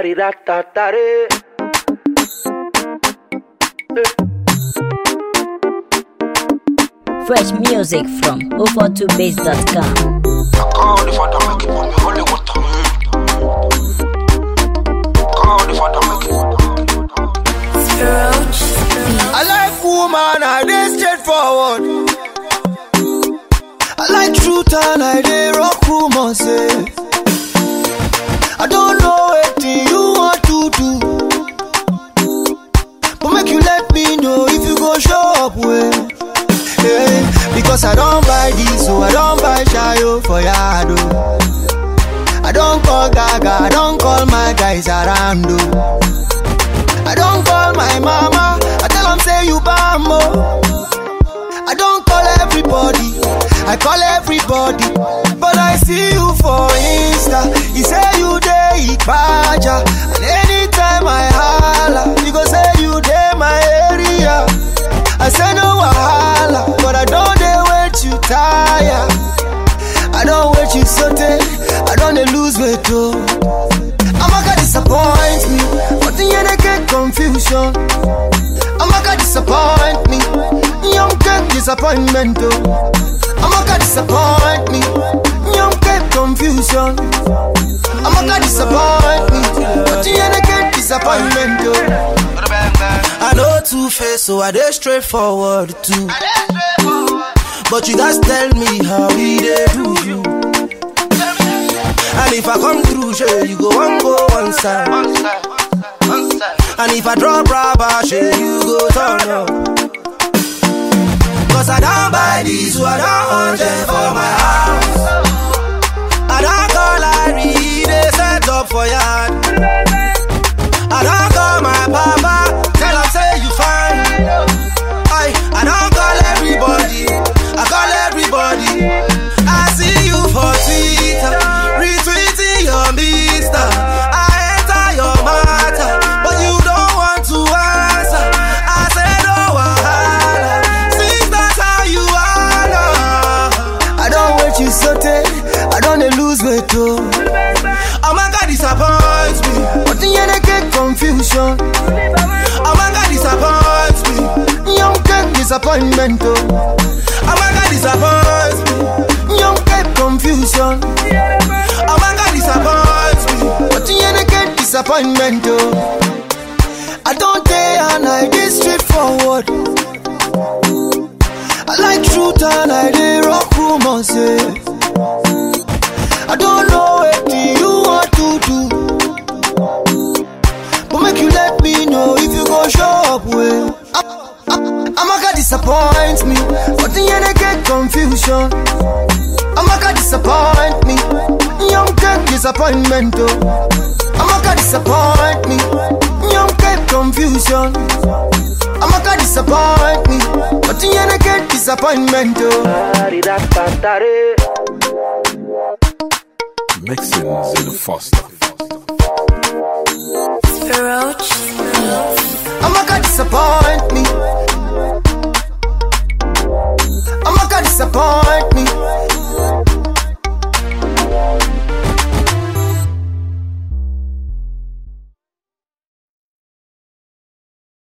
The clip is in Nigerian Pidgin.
Tariratare. Fresh music from 042base.com. Call the father, make it put me holy water. Call the father, make it. I like woman, I dey straightforward. I like truth and I dey rock rumors. Eh. I don't know wetin you want to do, but make you let me know if you go show up well. Yeah, because I don't buy this, so I don't buy shayo for yard. oh. I don't call Gaga, I don't call my guys around. oh. I don't call my mama. I tell them say you bambo. I don't call everybody. I call everybody. But I see you for Insta. You say you day Ikpaja. And anytime I holla, you go say you day my area. I say no wahala, but I don't dey wait you tire. I don't wait you sote. I don't dey lose weight oh. Amaka disappoint me, but the end I get confusion. Amaka disappoint me, young get disappointment oh. Amaka disappoint me, young get confusion. Amaka disappoint me, but the end I get disappointment oh. I know two face, so I dey straightforward too. But you guys tell me how we dey do you. And if I come through, sure, you go one go one side. One side, one side. And if I drop rubber, sure, you go turn up. Cause I don't buy these, so I don't want them for my house. I don't call Larry, they set up for yard. I don't call my papa, tell him say you fine. I, I don't call everybody, I call everybody. I see you for Twitter, retweeting your mister. I enter your matter, but you don't want to answer. I say no wahala, since that's how you are. now. I don't wait you sote, I don't dey lose weight oh. Oh my God, disappoints me, but the end I get confusion. Oh my God, disappoints me, young get disappointment oh. Oh my God, disappoints me, young get confusion. Oh my God, disappoints me, but the end I get disappointment oh. I don't dare and I dey straightforward. I like truth and I dey rock rumors. Yeah. I don't know what you want to do, but make you let me know if you go show up well. Amaka disappoint me, but the end I get confusion. Amaka disappoint me, young get disappointment oh. Amaka disappoint me, young get confusion. Amaka disappoint me, but the end I get disappointment oh. Tariratare. Mixing Zilla Foster. Amaka disappoint me. Amaka disappoint